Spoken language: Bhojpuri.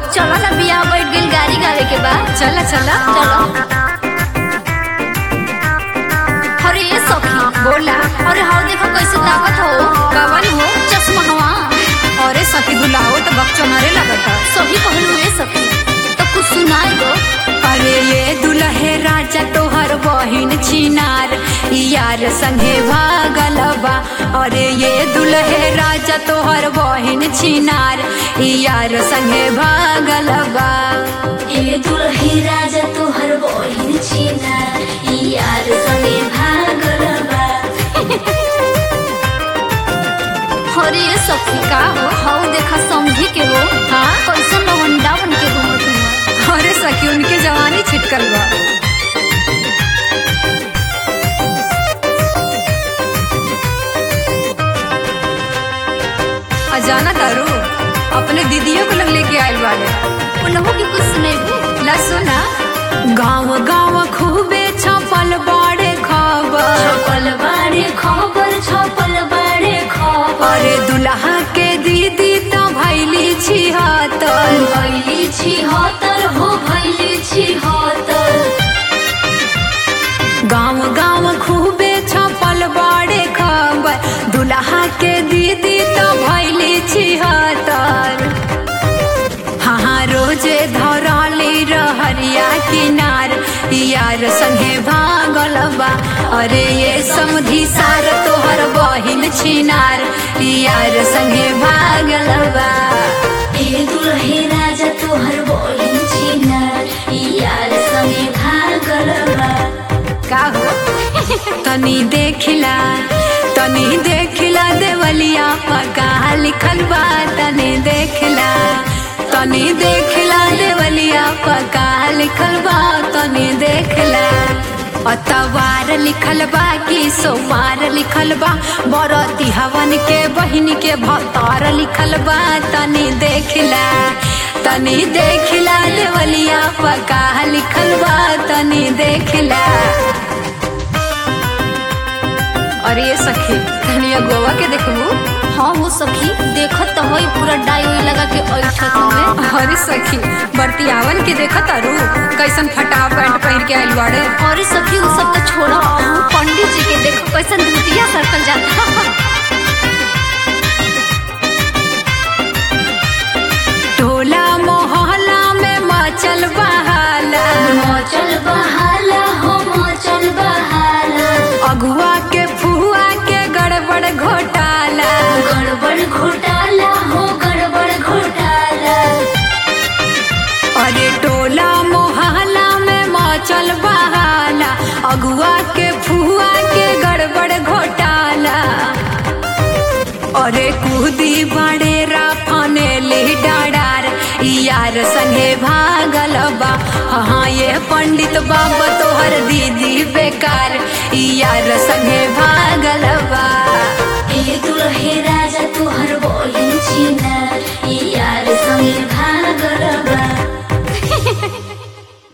चलो ना बियाह बैठ गेल गाड़ी गावे के बा चला चला चलो अरे ये सखी बोला अरे हाउ देखो कैसे ताकत हो कवन हो चश्मा हवा अरे सखी दुलाहो तो बकचोनरे लगता सही कहलू ये सखी तो कुछ सुनाई दो अरे ये दुल्हे राजा तोहर बहिन छिनार यार संगे भागल बा अरे ये दुल्हे राजा तोहर बहिन छिनार यार संगे भागल बा ए दुल्ही राजा तोहर बहिन छिना ई यार संगे भागल बा अरे ये सखी का हो हाउ देखा समझी के हो हाँ कैसे लवंडा बन के घूमत हुआ अरे सखी उनके जवानी छिटकल बा अजाना तारू अपने दीदियों को लग लेके आयल बाड़े उन्हों की कुछ सुनेबू ला सुना गाँव गाँव खूबे छपल बाड़े खबर छपल बाड़े खबर छपल बाड़े खबर अरे दुल्हा के दीदी तो भैली छिहत्तर भैली छी हतर हो भैली छी हतर गाँव गाँव खूबे छपल बाड़े खबर दुल्हा के दीदी तो भैली छिहत्तर हाँ हाँ रोजे धरली रहरिया किनार यार संगे भागल बा अरे ये समधी सार तोहर बहिन छिनार यार संगे भागल बा ए दुल्हे राजा तोहर बहिन छिना ई यार संगे भागल बा का हो तनी देखिला तनी देखिला देवलिया पका लिखल बा तनी देखिला तनी देखिला देवलिया पका लिखल बा तनी देखिला अतवार लिखल बा कि सोमवार लिखल बा बरती हवन के बहिन के भतार लिखल बा तनी देखिला तनी देखिला देवलिया पका लिखल बा तनी देखिला और ये सखी धनिया गोवा के देखबू हाँ हो सखी देखत तो होई पूरा डाई उई लगा के ऐठत में अरे सखी बर्तियावन के देखत अरु कैसन फटा पैंट पहन के आइल बाड़े और सखी उ सब तो छोड़ा अब पंडित जी के देखो कैसन धुतिया सरकल जाता टोला मोहल्ला में मचल बहाला मचल बहाला हो मचल बहाला अगुआ के फुआ के गड़बड़ घोटाला गड़बड़ घोटाला हो गड़बड़ घोटाला अरे टोला मोहल्ला में मचल बहाला अगुआ के फुआ के गड़बड़ घोटाला अरे कूदी बड़े राफाने ले डाडार यार संगे भागल बा हाँ ये पंडित बाबा तोहर दीदी बेकार यार संगे